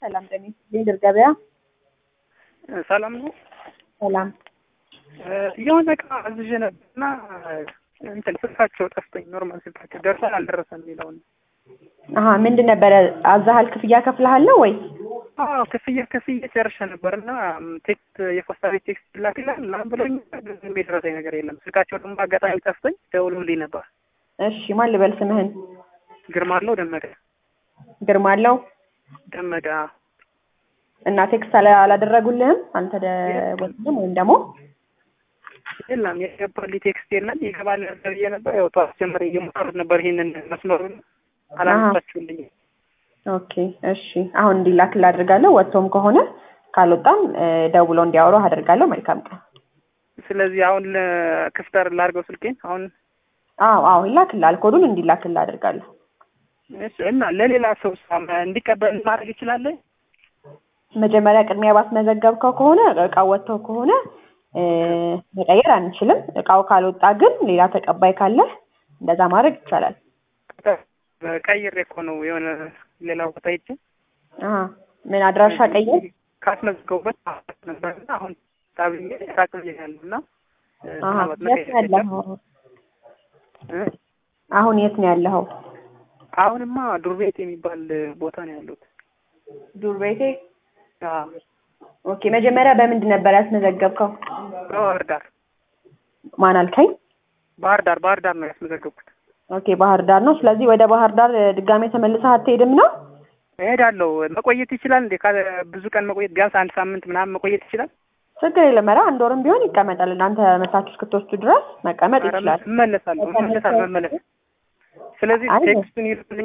ሰላም ጤና ይስጥልኝ ገበያ ሰላም ነው። ሰላም የሆነ እቃ አዝዤ ነበርና እንትን ስልካቸው ጠፍቶኝ ኖርማል ስልካቸው ደርሷል አልደረሰም የሚለውን አሀ ምንድን ነበረ አዛሃል ክፍያ ከፍልሃል ነው ወይ አዎ ክፍያ ክፍያ ጨርሼ ነበር እና ቴክስት የፖስታ ቤት ቴክስት ይላክላል ምናምን ብሎኝ ምንም የደረሰኝ ነገር የለም። ስልካቸው ደግሞ አጋጣሚ ጠፍቶኝ ደውሎልኝ ነበር። እሺ ማን ልበል ስምህን ግርማ አለው ደመቀ ግርማ አለው ደመቀ እና ቴክስት አላ- አላደረጉልህም አንተ ደወልክልም ወይም ደግሞ የለም የገባልኝ ቴክስት የለም። ይገባል ብዬ ነበር። ያው ጠዋት ጀምሬ እየሞከሩት ነበር ይሄንን መስመሩን አላነሳችሁልኝም። ኦኬ እሺ አሁን እንዲላክልህ አድርጋለሁ ወጥቶም ከሆነ ካልወጣም እ፣ ደውለው እንዲያወሩ አደርጋለሁ መልካም ቀን ስለዚህ አሁን ለክፍተር ላድርገው ስልኬን አሁን አዎ አዎ ይላክልሃል ኮዱን እንዲላክልህ አደርጋለሁ እሺ። እና ለሌላ ሰው እንዲቀበል ማድረግ ይችላል? መጀመሪያ ቅድሚያ ባስመዘገብከው ከሆነ እቃው ወጥተው ከሆነ እ፣ መቀየር አንችልም እቃው ካልወጣ ግን ሌላ ተቀባይ ካለህ እንደዛ ማድረግ ይቻላል ቀይሬ እኮ ነው የሆነ ሌላ ቦታ ሄጄ አሀ ምን አድራሻ ቀየር ካስመዝገቡበት ነበርና አሁን ታብዬ ራቅ ብዬ ያለው እና አሀ ምናልባት የት ነው መቀየር የለም። ያለኸው እ? አሁን የት ነው ያለኸው አሁንማ ዱር ቤት የሚባል ቦታ ነው ያሉት። ዱር ቤቴ አዎ፣ ኦኬ መጀመሪያ በምንድን ነበር ያስመዘገብከው በባህር ዳር ማን አልከኝ ባህር ዳር ባህር ዳር ነው ያስመዘገብኩት። ኦኬ ባህር ዳር ነው ስለዚህ ወደ ባህር ዳር እ፣ ድጋሜ ተመልሰህ አትሄድም ነው እሄዳለሁ። መቆየት ይችላል እንዴ? ካለ ብዙ ቀን መቆየት ቢያንስ አንድ ሳምንት ምናምን መቆየት ይችላል? ችግር የለም ኧረ አንድ ወርም ቢሆን ይቀመጣል እናንተ መታችሁ እስክትወስዱ ድረስ መቀመጥ ኧረ ይችላል እመለሳለሁ እመለሳለሁ መመለስ ስለዚህ አይ፣ ቴክስቱን ይልኩልኝ።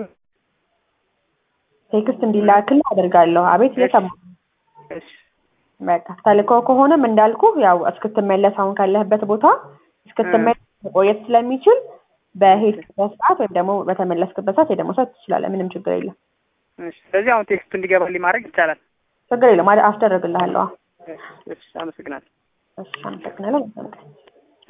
ቴክስት እንዲላክልህ አደርጋለሁ አቤት እየሰማሁ እሺ በቃ ተልኮ ከሆነም እንዳልኩ ያው እስክትመለስ አሁን ካለህበት ቦታ እስክትመለስ መቆየት ስለሚችል በሄድክበት ሰዓት ወይም ደግሞ በተመለስክበት ሰዓት ሄደህ መውሰድ ትችላለህ ምንም ችግር የለም እሺ። ስለዚህ አሁን ቴክስቱ እንዲገባልኝ ማድረግ ይቻላል። ችግር የለም አደ- አስደርግልሃለሁ እሺ፣ እሺ፣ አመሰግናለሁ። እሺ አመሰግናለሁ መልካም ቀን